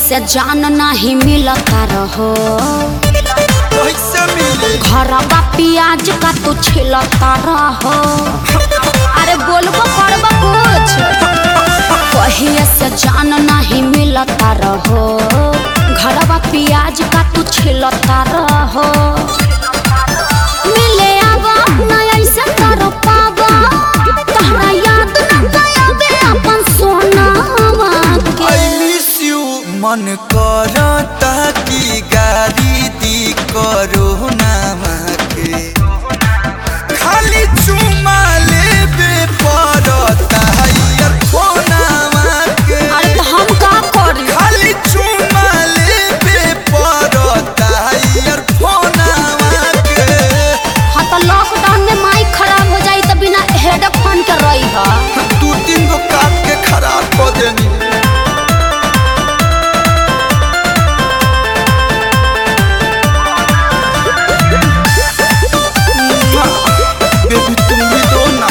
से जान नहीं मिलता रहो कैसे मिली घरवा प्याज का तू छिलता रहो अरे बोलबो करबो कुछ कहिए से जान नहीं मिलता रहो घरवा प्याज का तू छिलता रहो मिले आवा ना ऐसे कर पावा तहरा याद न आवे अपन सोनावा के आई मिस यू मन करता कि गाड़ी दी करो नामा के खाली चुमा लेबे पड़ता यार फोनामा के अरे तो हम का करी खाली चुमा लेबे पड़ता यार फोनामा के हाँ तो लॉकडाउन में माइक खराब हो जाई तो बिना हेडफोन के रही है दू तीन गो काट के खराब कर देनी बेबी तुम भी दो ना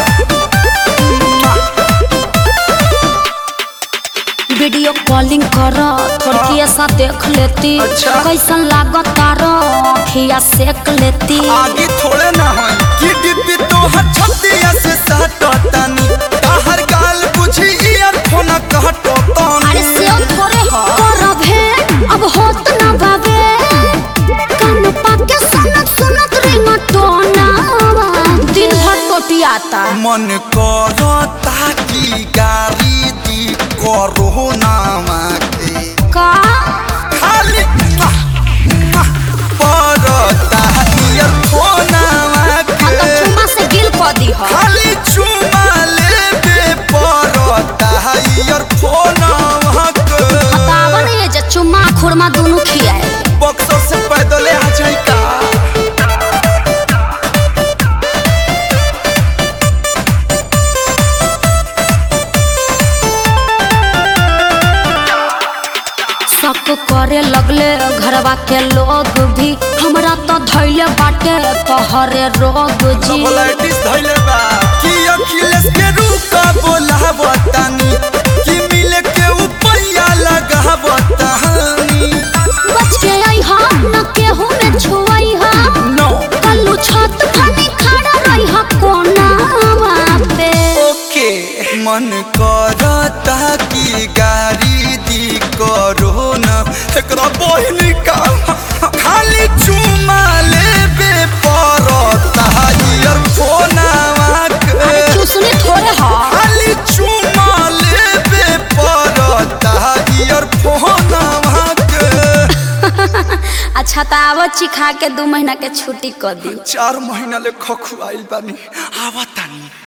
वीडियो कॉलिंग कर थोड़ी ऐसा देख लेती अच्छा। कैसन लागत तारो खिया सेक लेती आगे थोड़े ना हो कि डिब्बी तो हर छतिया से सटतानी ताहर गाल बुझी ईयरफोन कहतो अरे तानी से थोड़े हो करब है अब होत ना बाबे कान पाके सुनत सुनत रिंगटोना दिन भर टोटियाता मन करता कि गाड़ी दी करो नामा के का खाली पड़ता ईयरफोनवा हाँ तो के चुमा से गिल कर दी हो खाली चुमा लेबे पड़ता ईयरफोनवा के बतावन ये जे चुम्मा खुरमा दोनों खियाए बक्सर से पैदल आ जाई का शक करे लगले घरवा के लोग भी हमरा तो धैले बाटे पहरे रोग जी सबलाइटिस धइले बा कि अखिलेश के रूका बोलावतानी कि मिले के उपैया लगावतानी बच के आई हा न केहू में छुआई हा नो कल्लू छत फनी खड़ा रही हा कोना पे ओके मन करता कि गाड़ी दी करो ना एकरा बहिन का खाली चुमा लेबे पड़ता ईयरफोनवा के अरे चूसनी थोड़े हा खाली चुमा लेबे पड़ता ईयरफोनवा के अच्छा तो आवो चिखा के दू महीना के छुट्टी कर दी चार महीना ले खखुआइल बानी आवा